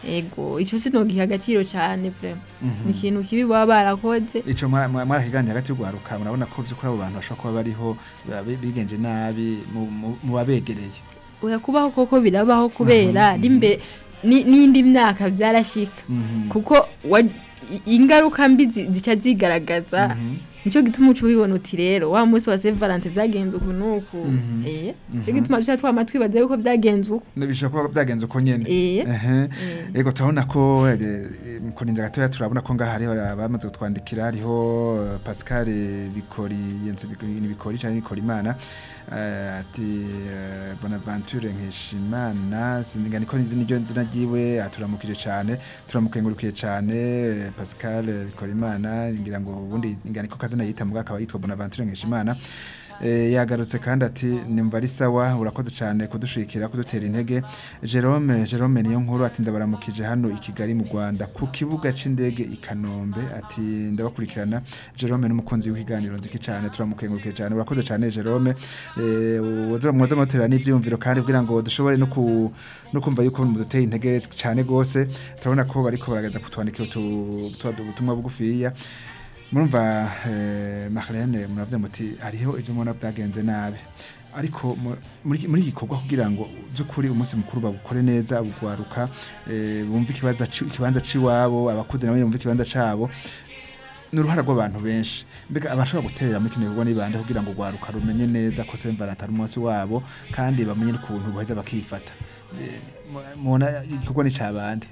ego ico sinogiha agaciro cane vraiment Mhm. ni ikintu kibi baba barakoze ico mwa- mwa- mwarahiganira hagati y'ugwaruka murabona ko vy'ukuri abo bantu bashobora kuba bariho ba- bi- bigenje nabi mu- mu- mu babegereye oya kubaho koko birabaho kubera Mhm. n'imbe ni- n'indi myaka vyarashika Mhm. kuko wa- i- ingaruka mbi zi- zica zigaragaza Mhm. nicyo gituma uca ubibona uti rero wa munsi wa Saint Valentin vyagenze uku nuku Mhm. eh Mhm. nicyo gituma duca twama twibaza yuko vyagenze uku bishobora kuba byagenze uko nyene eh Ehe. Eh. Ego turabona ko eh, eh, mu kurinda gatoya turabona ko ngaha hariho abamaze kutwandikira hariho eh, Pascal Bikori yenze Bikori Bikori cyane Bikori Imana eh, ati eh, Bonaventure Nkeshimana sindinga niko izina ryo nzina ryiwe aturamukije cyane turamukengurukiye cyane eh, Pascal Bikori Imana ngira ngo ubundi ngira niko kazina yita mu akaba yitwa Bonaventure Nkeshimana Eh, yagarutse kandi ati nimba ari sawa urakoze cyane kudushikira kudutera intege Jerome Jerome niyo nkuru ati ndabaramukije hano i Kigali mu Rwanda ku kibuga c'indege i Kanombe ati ndabakurikirana Jerome n'umukunzi w'ikiganiro nziki cyane turamukengurukiye cyane urakoze cyane Jerome eh wazura mwaza mutera n'ivyumviro kandi kugira ngo dushobore no ku no kumva yuko muduteye intege cyane gose turabona ko bariko baragaza kutwandikira utu- utu- ubutumwa bugufiya murumva eh, Marlene muravuze muti hariho ivyo mubona byagenze nabi ariko mu- muri muri iki gikorwa kugira ngo by'ukuri umunsi mukuru babukore neza bugwaruka eh, bumve ikibanza ci- ikibanza ciwabo abakuze nabo bumve ikibanza cabo n'uruhara rw'abantu benshi mbega abashobora guterera muri kino gikorwa n'ibande kugira ngo ugwaruka rumenye neza ko Saint Valentin ari umunsi wabo kandi bamenye n'ukuntu baheza bakifata Eh, mu- mubona igikorwa ni cabande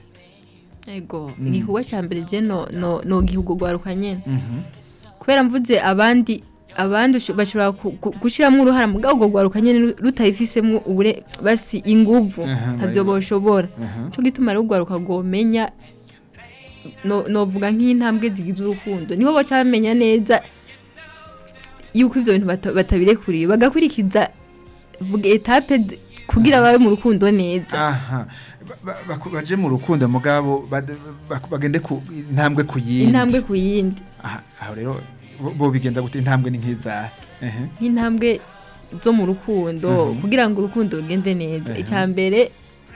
ego Mm. igikorwa ca mbere je no no no gihugu gwaruka nyene Mhm. kubera mvuze abandi abandi usho- bashobora ku- ku- gushiramwo uruhara mu bwabo gwaruka nyene rutayifisemo ubure basi inguvu Aha, ntabyo bayiba- boshobora Aha. cyo gituma rero ugwaruka gomenya no novuga nk'intambwe zigize urukundo niho baca bamenya neza yuko ivyo bintu bata- batabirekuriye bagakurikiza vuga etape zi- kugira babe mu rukundo neza aha Ba- ba- baku- baje mu rukundo mugabo bad- bak- bagende ku intambwe ku yindi intambwe ku yindi aha aho rero bo- bo bigenza gute intambwe ni nk'izahe ehe nk'intambwe zo mu rukundo Mhm. kugira ngo urukundo rugende neza Mhm. icya mbere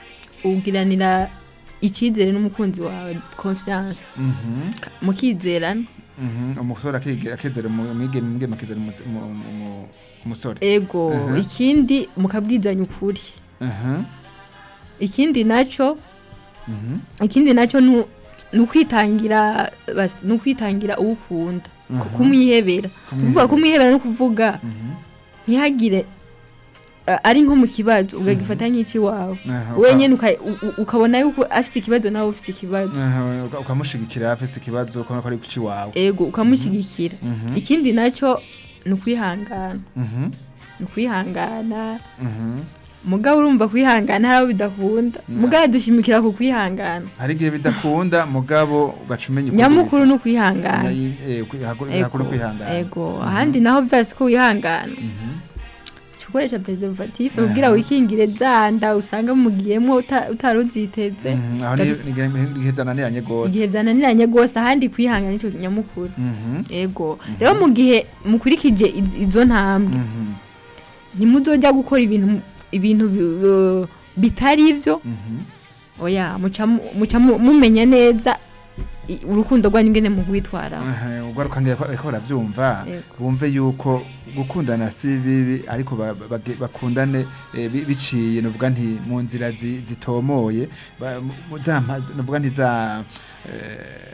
ugiranira icyizere n'umukunzi wawe confiance Mhm, mukizerana mhm. umusore akige- akizera umu- umwigeme umwigeme akizera umus- umu- umu- umusore ego Mhm. ikindi mukabwizanya ukuri Aha, ikindi nacyo mhm, ikindi nacyo nu- ni ukwitangira basi ni ukwitangira uwo ukunda Mhm. kumwihebera kuvuga Kumwihebera. kumwihebera no kuvuga mhm. ntihagire uh, ari nko mu kibazo ukagifata nk'iki wawe Aha, uka- wenyine uka- u- u- ukabona yuko afite ikibazo nawe ufite ikibazo aha, uka- ukamushigikira afise ikibazo ukabona ko ari kuki wawe ego ukamushyigikira Mhm, ikindi nacyo ni ukwihangana mhm, ni ukwihangana mhm. mugabo urumva kwihangana hari abo bidakunda Mm. mugabo dushimikira ku kwihangana hari igihe bidakunda mugabo ugaca umenya uko nyamukuru ni ubifata. ukwihangana Nyayi- eh, kwi- hakuru- hakuru kwihangana ego ahandi naho byasi ko wihangana Mhm. Jya ukoresha preservatif Aha. kugira wikingire za nda usanga mugiyemo uta- utari uziteze Mhm, aho ni Ndabis- ni igihe igihe byananiranye rwose igihe byananiranye rwose ahandi kwihangana nicyo nyamukuru Mhm, ego rero mu gihe mukurikije iz- izo ntambwe mhm, ntimuzojya gukora ibintu ibintu bi- bitari ibyo mhm. oya muca mu- muca mu- mumenya neza i- urukundo rwanyu ingene mu rwitwaraho Aha, ugaruka ngira ko ariko baravyumva Yego. bumve yuko gukundana si bibi ariko ba- bage- bakundane eh, bi- biciye novuga nti mu nzira zi- zitomoye ba- mu- mu za mpa- novuga nti za eh,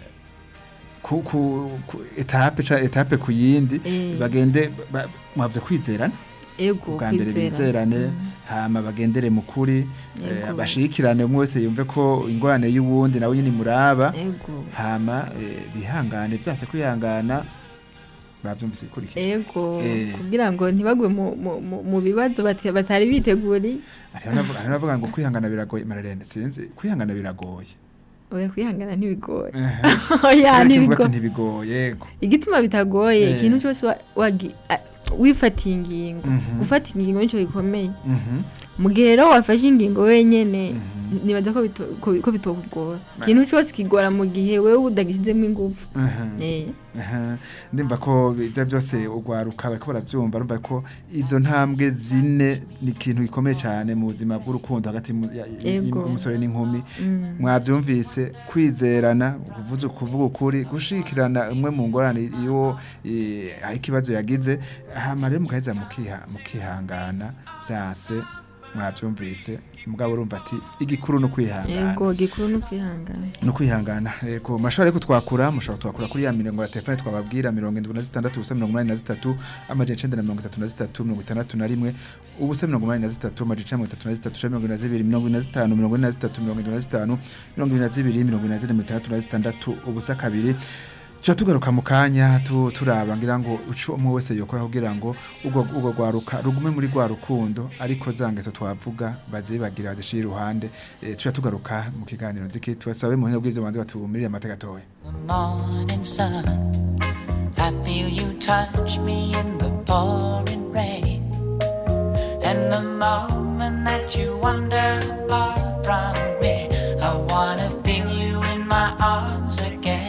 ku ku ku- etape ca etape ku yindi Eh. bagende ba- mwavuze kwizerana ego ubwa mbere kwizera. bizerane Mm. hama bagendere mu kuri eh, Yego. bashikirane umwe wese yumve ko ingorane y'uwundi nawe nyine muraba ego hama eh, bihangane byase kwihangana bavyumvise bikurikira ego Eh. kugira ngo ntibagwe mu- mu- mu- mu bibazo bati- batari biteguriye hariho n'abavuga- hariho n'abavuga ngo kwihangana biragoye mararene sinzi kwihangana biragoye oya kwihangana ntibigoye Ehe. oya Ariko imvuga ati ntibigoye ntibigoye yego igituma bitagoye Eh. ikintu cyose wa- wagi- a- wifatiye ingingo Mhm. gufata ingingo nicyo gikomeye Mhm. mu gihe rero wafashe ingingo wenyene nibaza ko bito- ko- ko bitokugora ikintu cyose kigora mu gihe wewe udagishyizemo ingufu Aha. Eh. Aha. ndumva ko ibyo byose ugwaruka bariko baravyumva urumva ko izo ntambwe zine ni ikintu gikomeye cyane mu buzima bw'urukundo hagati y'umu- ya- Yego. y'umusore n'inkumi Mm. mwabyumvise kwizerana kuvuza kuvuga ukuri gushikirana umwe mu ngorane iyo eh, hari ikibazo yagize hama rero mugaheza mukiha mukihangana byase mwabyumvise mugabo urumva ati igikuru no kwihangana yego gikuru no kwihangana no kwihangana yego mashobora ariko twakura mushobora twakura kuri ya mirongo ya telefone twababwira mirongo indwi na zitandatu ubusa mirongo inani na zitatu amajana icenda na mirongo itatu na zitatu mirongo itandatu na rimwe ubusa mirongo inani na zitatu amajana icenda na mirongo itatu na zitatu ijana na mirongo ine na zibiri mirongo ine na zitanu mirongo ine na zitatu mirongo indwi na zitanu mirongo ine na zibiri mirongo ine na zine mirongo itandatu na zitandatu ubusa kabiri tuba tugaruka mu kanya tu- turaba ngira ngo uco umwe wese yokora kugira ngo ubwo ubwo rwaruka rugume muri rwa rukundo ariko za ngeso twavuga bazibagira bazishira iruhande eh, tuba tugaruka mu kiganiro nziki tubasabe mu buhinga bw'ivyo banze batumirire amata gatoya the morning sun. I feel you touch me in the pouring rain. And the moment that you wander far from me, I wanna feel you in my arms again.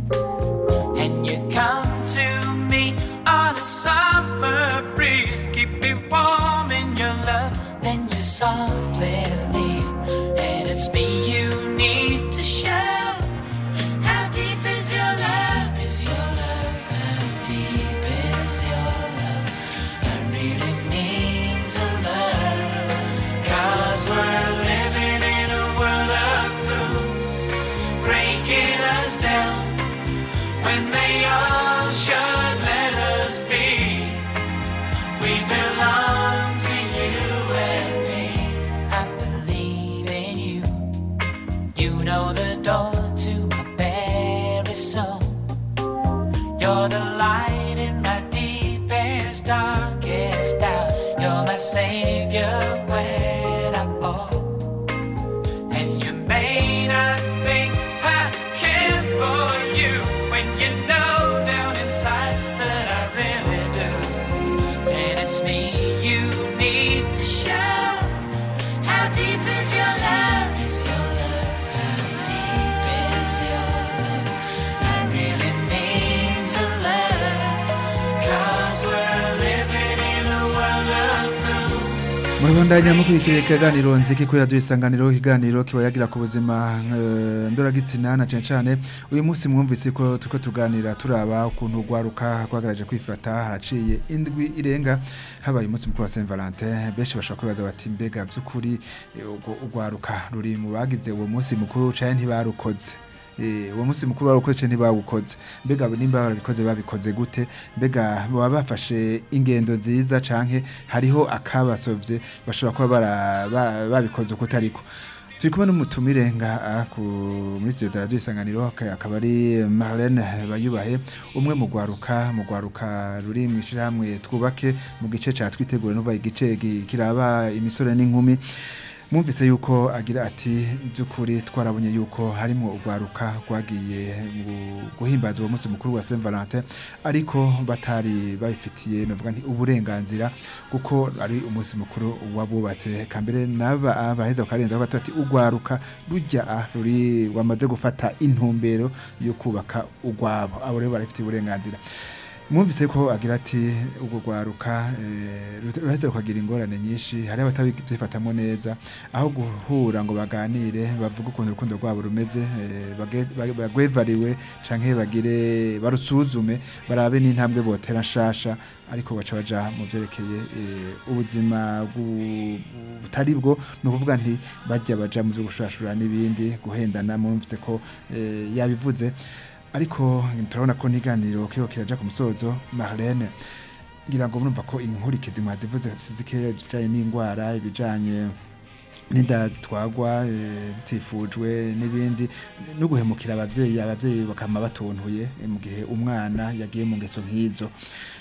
And you come to me on a summer breeze, keep me warm in your love. Then you softly leave, and it's me you need to show. How deep is your love? Is your love? How deep is your love? I really need to learn. Cause we're living in a world of fools, breaking us down when they all should let us be. We belong to you and me. I believe in you. You know the door to my very soul. You're the light in my deepest, darkest doubt. You're my savior when I fall. And you may not think I care for you when you know down inside that I really do. And it's me you need to show. How deep is your love? Is your love? How deep is your love? I really mean to learn. Cause we're living in a world of fools. murabandanya mukurikira ikiganiro nziki kuri radiyo isanganiro ikiganiro kiba yagira ku buzima eh, ndoragitsina na cane cane uyu munsi mwumvise ko turiko tuganira turaba ukuntu rwaruka rwagaraje kwifata haraciye indwi irenga habaye umunsi mukuru wa Saint Valentin benshi bashobora kwibaza bati mbega by'ukuri eh, urwo urwaruka ruri mu bagize uwo munsi mukuru canke ntibarukoze Eh, uwo munsi mukuru warukoze ntibawukoze mbega nimba barabikoze babikoze gute mbega baba bafashe ingendo nziza canke hariho akabasovye bashobora kuba bara- ba- babikoze uko ariko turi kumwe n'umutumire nga ku muri studio za radio isanganiro aka- akaba ari Marlene Bayubahe umwe mu gwaruka mu gwaruka ruri mu ishiramwe twubake mu gice ca twitegura no igice gi- kiraba imisore n'inkumi Mwumvise yuko agira ati by'ukuri twarabonye yuko harimo urwaruka rwagiye mu guhimbaza uwo munsi mukuru wa Saint Valentin ariko batari babifitiye novuga nti uburenganzira kuko ari umunsi mukuru wabubatse kambere naba abaheza bakarenza bato ati urwaruka rujya ah, ruri wamaze gufata intumbero yo kubaka urwabo abo rero barafitiye uburenganzira mwumvise ko agira ati ubwo rwaruka eh, rute- ruheze rukagira ingorane nyinshi hari abatabyifatamo neza aho guhura ngo baganire bavuge ukuntu urukundo rwabo rumeze eh, bage- ba- bagwevariwe canke bagire barusuzume barabe n'intambwe botera nshasha ariko baca baja mu vyerekeye eh, ubuzima bwu- butari bwo ni ukuvuga nti bajya baja mu vyo gushurashura n'ibindi guhendana mwumvise ko eh, yabivuze ariko turabona ko n'iganiro kiriho kiraja ku musozo Marlene ngira ngo murumva ko inkurikizi mwazivuze zikeya bijanye n'indwara ibijanye n'inda zitwagwa eh, zitifujwe n'ibindi no guhemukira abavyeyi abavyeyi bakama batontuye eh, mu gihe umwana yagiye mu ngeso nk'izo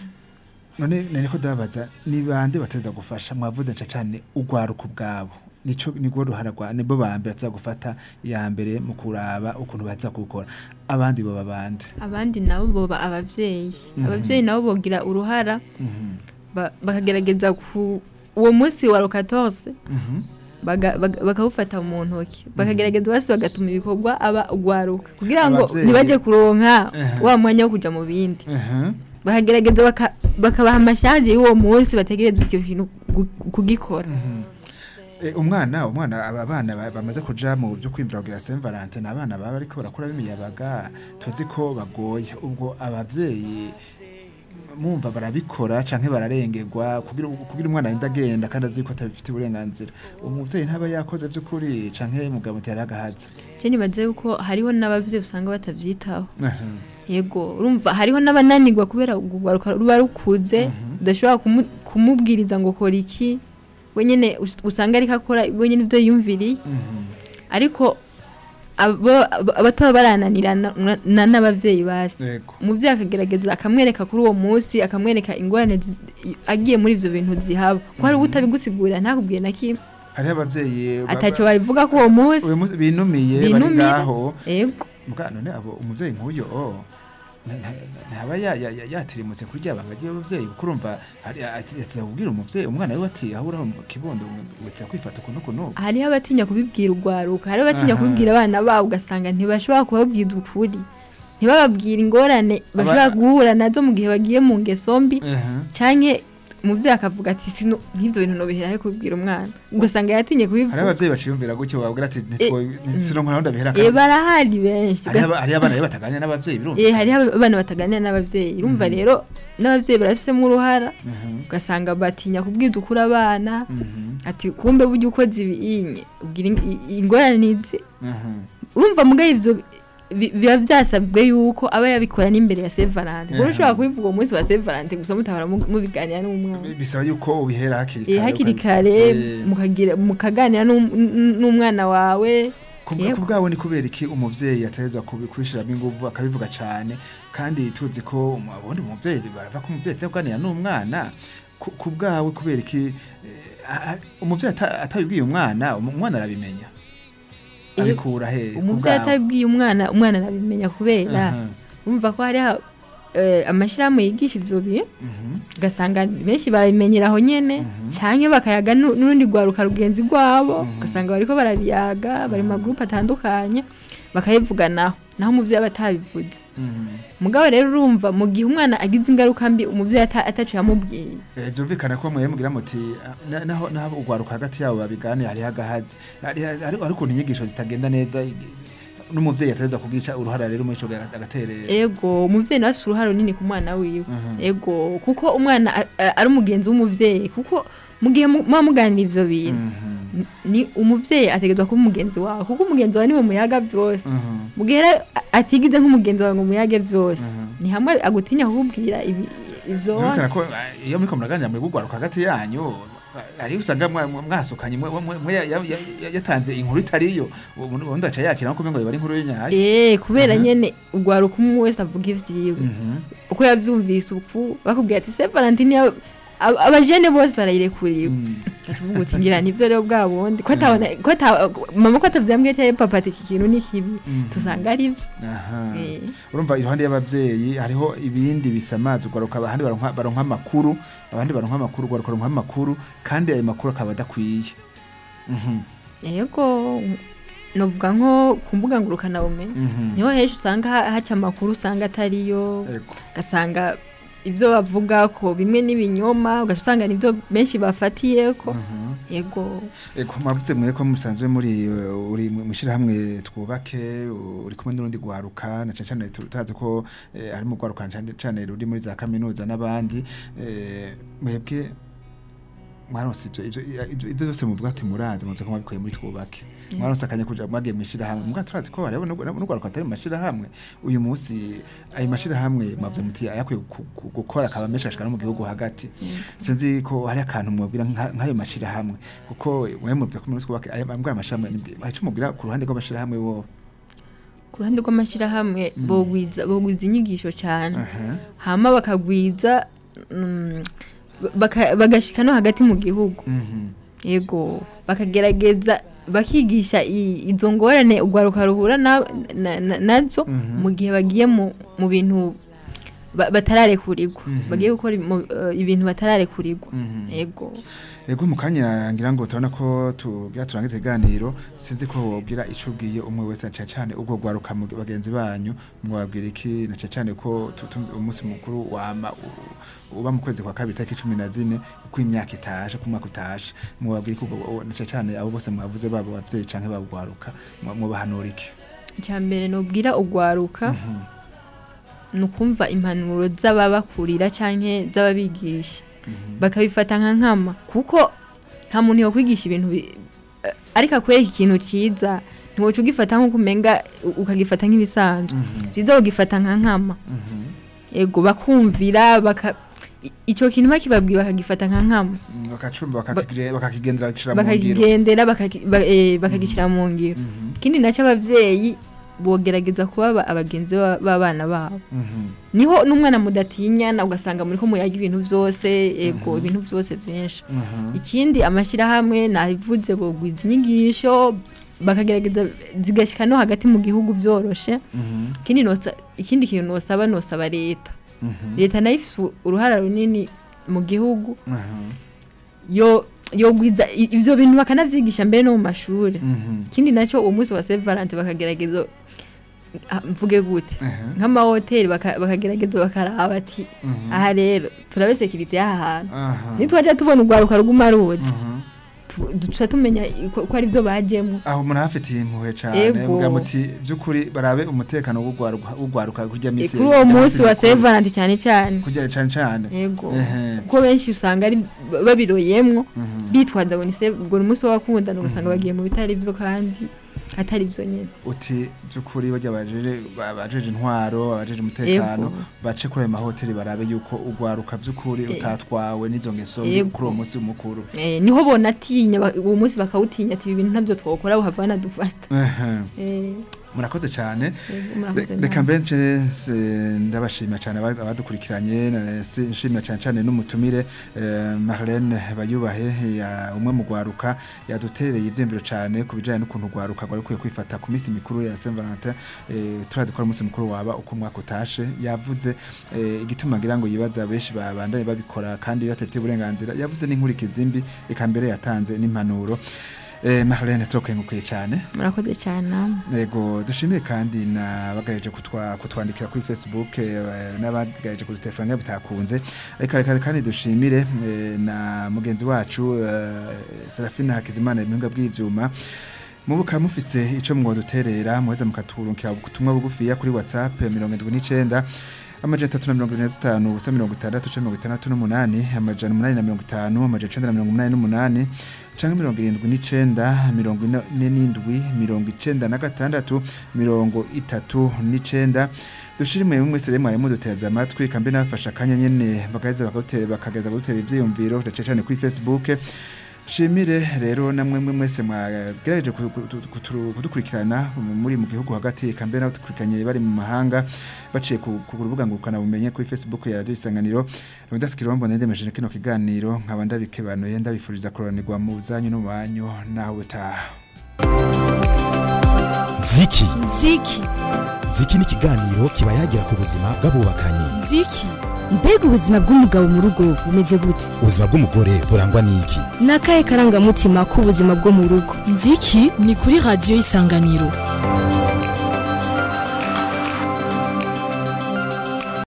none nari ko dabaza ni bande bateza gufasha mwavuze nca cane urwaruka ubwabo nico nigwo ruhara rwa nibo bambere baza gufata iya mbere mu kuraba ukuntu baza gukora abandi boba bande abandi nabo boba abavyeyi abavyeyi nabo bogira uruhara ba- bakagerageza ku- uwo munsi wa rukatorse Mhm. baga- baga- bakawufata mu ntoki bakagerageza bose bagatuma ibikorwa aba ugwaruka kugira ngo Abavyeyi- ntibajye kuronka Ehe. wa mwanya wo kuja mu bindi Mhm. bakagerageza baka- bakabaha amashaje y'uwo munsi bategerezwa icyo kintu gu- kugikora Eh, umwana umwana aba bana ba- bamaze kuja mu byo kwimvira kugira Saint Valentin ni abana baba ariko barakura bimiyabaga tuzi ko bagoye ubwo abavyeyi mumva barabikora canke bararengerwa kugira kugira umwana arinda agenda kandi azi ko atabifite uburenganzira umuvyeyi ntaba yakoze vy'ukuri canke mugabo ntiyari agahaza je nibaze yuko hariho n'abavyeyi usanga batavyitaho yego urumva hariho n'abananirwa kubera urwaruka ruba rukuze udashobora kumu- kumubwiriza ngo kora iki wenyine us- usanga ariko akora wenyine ibyo yumviriye ariko abo- abo- abataba barananira na- na- n'abavyeyi basi Yego. umuvyeyi akagerageza akamwereka kuri uwo munsi akamwereka ingorane zi- agiye muri ivyo bintu zihaba ko hari utabigusigurira ntakubwiye na kimwe hariho abavyeyi ba- ataco babivuga ko uwo munsi uyu munsi binumiye bari Binumiye. ngaho yego Muga none abo umuvyeyi nk'uyo oh, nta- nta- ntaba ya- ya- ya- yatirimutse kurya banga ry'abavyeyi kuko urumva hari- ati- ati kubwira umuvyeyi umwana we ati aho uraho mu kibondo wetse kwifata kuno kuno hariho abatinya kubibwira urwaruka hariho abatinya Aha. kubibwira abana babo ugasanga ntibashobora kubabwiza ukuri ntibababwire ingorane bashobora Aba- guhura nazo mu gihe bagiye mu ngeso mbi canke umuvyeyi akavuga ati sino nk'ivyo bintu nobihera he kubibwira umwana ugasanga yatinye hariho kubivuga abavyeyi baciyumvira gutyo babwira ati sironka naho ndabihera Eh, barahari benshi hariho aba- hariho abana rero bataganira n'abavyeyi birumva Eh, hariho abana bataganira n'abavyeyi urumva rero n'abavyeyi barafisemo uruhara ugasanga batinya kubwiza ukuri abana ati kumbe burya ukoze ibinye ubwira ing- i- ingorane nizi urumva mugaye ivyo bi- biba byasabwe yuko aba yabikora n'imbere ya Saint Valentin kuko Aha. ushobora kubivuga uwo munsi wa Saint Valentin gusa mutahora mu- mubiganira n'umwana bisaba yuko ubihera hakiri Eh, hakiri kare Eh, mukagira mukaganira n'um- n- n'umwana wawe ku Yego. ku bwabo ni kubera iki umuvyeyi atahezwa kubishiramo inguvu akabivuga cane kandi tuzi ko umu- ubundi umuvyeyi barava ko umuvyeyi atari kuganira n'umwana ku ku bwawe kubera iki eh, a- a- umuvyeyi ata- atabibwiye umwana um- umwana arabimenya Eh, abikura he ku umuvyeyi bwawe? atabwiye umwana umwana arabimenya kubera Aha, umva ko hariho eh, amashirahamwe yigisha ivyo bintu mhm, ugasanga benshi barabimenyera aho nyene canke bakayaga nu- n'urundi rwaruka rugenzi rwabo ugasanga bariko barabiyaga bari mu magurupe atandukanye bakayivuganaho naho umuvyeyi aba atabivuze mhm. mugabo rero urumva mu gihe umwana agize ingaruka mbi umuvyeyi ata- ataco yamubwiye Eh, vyumvikana ko mwe mugira muti ah, na- naho naho ugwaruka hagati yabo babiganira hariho agahazi Hari- hari hari ukuntu inyigisho zitagenda neza i- n'umuvyeyi ateza kugisha uruhara rero muri ico gihe agaterera ego umuvyeyi nawe afise uruhare runini ku mwana wiwe Mhm. ego kuko umwana a- a- ari umugenzi w'umuvyeyi kuko mu gihe mu- muba muganira ivyo bintu Mhm, n- ni umuvyeyi ategerezwa kuba umugenzi wawe kuko umugenzi wawe niwe muyaga vyose mhm. mu gihe rero a- atigize nk'umugenzi wawe ngo muyage vyose Mhm. ni hamwe agutinya kukubwira ibi- ivyo Vyumvikana ko ah, iyo muriko muraganira muri gugwaruka hagati yanyu ah, hariho usanga mwa- mwa- mwasukanye mwe- mwe- mwe ya- ya- ya- yatanze inkuru itariyo ubundi aca yakira nko kumengo bari inkuru y'inyayo eh kubera Mhm. nyene ugwaruka umwe wese avuga ivyiwe Mhm, uko yavyumvise uku bakubwira ati Saint Valentin ya- ab- abajene bose barayirekuriwe mhm. tuvuga uti ngira nivyo rero bwa bundi ko atabona ko ata mama ko atavyambwiye cyane papa ati iki kintu ni kibi Mhm. tusanga ari vyo Aha. Eh. urumva iruhande y'abavyeyi hariho ibindi bisamaza ugaruka abandi baronka baronka amakuru abandi baronka amakuru ugaruka baronka amakuru kandi ayo makuru akaba adakwiye Mhm, yego novuga nko ku mbuga ngurukana bumenyi mhm. niho henshi usanga ha- haca amakuru usanga atariyo Ego. ugasanga ibyo bavuga ko bimwe n'ibinyoma ugaca usanga nibyo benshi bafatiye ko Mhm. yego Ego mwavuze mwe ko musanzwe muri uh, uri mu ishirahamwe twubake uh, uri kumwe n'urundi gwaruka na cane cane tu- turazi ko eh, ari mu gwaruka cane cane ruri muri za kaminuza n'abandi eh, mwebwe mwaronse ivyo ivyo ivyo- ivyo byose muvuga ati murazi muze ko mwabikuye muri twubake mwaronse akanya kuja mwagiye mu ishirahamwe mbwa turazi ko hariho n'ugwaruka atari mu mashirahamwe uyu munsi ayo mashirahamwe mwavuze muti ayakwiye gu- gu- gukora akaba menshi ashikana mu gihugu hagati sinzi ko hari akantu mwabwira nka- nk'ayo mashirahamwe kuko mwe muvuze ko muri twubake ayo mbwa amashirahamwe ahico mubwira ku ruhande rw'amashirahamwe bo ku ruhande rw'amashyirahamwe bogwiza bogwiza inyigisho cyane aha hama bakagwiza mm, baka- bagashika no hagati mu gihugu mhm yego bakagerageza bakigisha i- izo ngorane urwaruka ruhura na- na- na- nazo Mhm. mu gihe bagiye mu mu bintu ba- batararekurirwa bagiye gukora imu- eh, ibintu batararekurirwa Mhm. yego Ego mu kanya ngira ngo turabona ko tugira turangiza iganiro sinzi ko wobwira ico ubwiye umwe wese na cane cane ubwo gwaruka mu bagenzi banyu mwabwira iki na cane cane ko tu- tu- umunsi mukuru wama u- uba mu kwezi kwa kabiri tariki cumi na zine uko imyaka itashe ku mwaka utashe mwabwira iki ubwo na cane cane abo bose mwavuze babo bavyeyi canke babo gwaruka mwa- mubahanura iki icya mbere nubwira ugwaruka ni ukumva impanuro z'ababakurira cyangwa z'ababigisha bakabifata nka nkama kuko nta muntu yakwigisha ibintu bi- eh, ariko akwereka ikintu cyiza ntiwoca ugifata nk'uko umenga u- ukagifata nk'ibisanzwe byiza ugifata nka nkama yego bakumvira baka i- icyo kintu bakibabwiye bakagifata nka nkama Mm, bakacumba bakakigire- bakakigendera gishira mu ngiro bakakigendera bakaki- ba- eh, bakagishyira mu ngiro ikindi nacyo ababyeyi bogerageza kuba aba- abagenzi ba- b'abana babo Mhm. niho n'umwana mudatinyana ugasanga muri ko muyaga ibintu byose ego ibintu byose byinshi Mhm. ikindi amashyirahamwe nabivuze bogwiza inyigisho bakagerageza zigashyika no hagati mu gihugu byoroshe Mhm. ikindi nosa- ikindi kintu nosaba nosaba leta Mhm. leta nayo ifite uruhara runini mu gihugu Mhm. yo yogwiza i- ibyo bintu bakanabyigisha mbere no mu mashuri Mhm. ikindi nacyo uwo munsi wa Saint Valentin bakagerageza ah, mvuge gute Mhm. nk'amahoteli baka- bakagerageza bakaraba ati Mhm. aha rero turabe sekirite y'aha hantu Aha. nitwajya tubona urwaruka ruguma ruzi Mhm. tu- duca tumenya ko ko ari byo bajemo aho umuntu hafitiye impuhwe cyane Ego. muga muti by'ukuri barabe umutekano w'ugwaruka w'ugwaruka kurya E, misi kuri uwo munsi wa Saint Valentin cyane cyane kurya cyane cyane yego Ehe. kuko benshi usanga ari babiroyemwo Mhm. bitwaza ngo ni se ubwo ni umunsi w'abakundana ugasanga bagiye mu bitari byo kandi atari byo nyine uti by'ukuri bajya bajeje bajeje intwaro abajeje umutekano Ego. bace kuri ayo mahoteli barabe yuko ugwaruka by'ukuri E. utatwawe n'izo ngeso Ego. kuri uwo munsi mukuru Eh, niho bonatinya ba- uwo munsi bakawutinya ati ibi bintu ntabyo twakora buhava banadufata Ehe. Eh, murakoze cyane yego, murakoze Re- namwe. reka mbenshi ndabashimira cyane aba- abadukurikiranye na- si- nshimira cyane cyane n'umutumire eh, Marlene Bayubahe ya umwe mu gwaruka yaduterereye ivyembiro cyane ku bijanye n'ukuntu gwaruka gwari kwiye kwifata ku minsi mikuru ya Saint Valentin eh, turazi ko ari umunsi mukuru waba uko umwaka utashe yavuze eh, igituma ngira ngo yibaza benshi babandanye babikora kandi batafite uburenganzira yavuze n'inkurikizi mbi eka mbere yatanze n'impanuro eh, Marlene turokengukuye cyane murakoze cyane namwe Ego dushimiye kandi nabagareje kutwa kutwandikira kuri Facebook eh, n'abagareje kuri telefone yabo bitakunze reka reka kandi dushimire eh, na mugenzi wacu eh, Serafina Hakizimana ibihinga bw'ivyuma mubuka mufise ico mwoduterera muheza mukaturungikira ubutumwa bugufiya kuri WhatsApp 79 amajana atatu na mirongo ine na zitanu ubusa mirongo itandatu canke mirongo itandatu n'umunani amajana umunani na mirongo itanu amajana icenda na mirongo umunani n'umunani canke mirongo irindwi n'icenda mirongo ine n'indwi mirongo icenda na gatandatu mirongo itatu n'icenda dushire mwe mwese rero mwari muduteza amatwi kambe nabafasha akanya nyene bagaheza bakagutera bakageza gutera ivyiyumviro cane cane kuri Facebook shimire rero namwe mwe mwese mwagerageje ku- ku- ku- kuturu- kudukurikirana muri mu gihugu hagati kambe n'abadukurikiranye bari mu mahanga baciye ku ku rubuga ngurukana bumenye kuri Facebook ya Radio Isanganiro Leonidas Kirombo ndendemeje kino kiganiro nkaba ndabikebanuye ndabifuriza kuroranirwa mu zanyu no mu banyu nawe utaha ziki ziki ziki ni ikiganiro kiba yagira ku buzima bw'abubakanye ziki mbega ubuzima bw'umugabo mu rugo bumeze gute ubuzima bw'umugore burangwa n'iki ni akahe karangamutima k'ubuzima bwo mu rugo nziki ni kuri radiyo y'isanganiro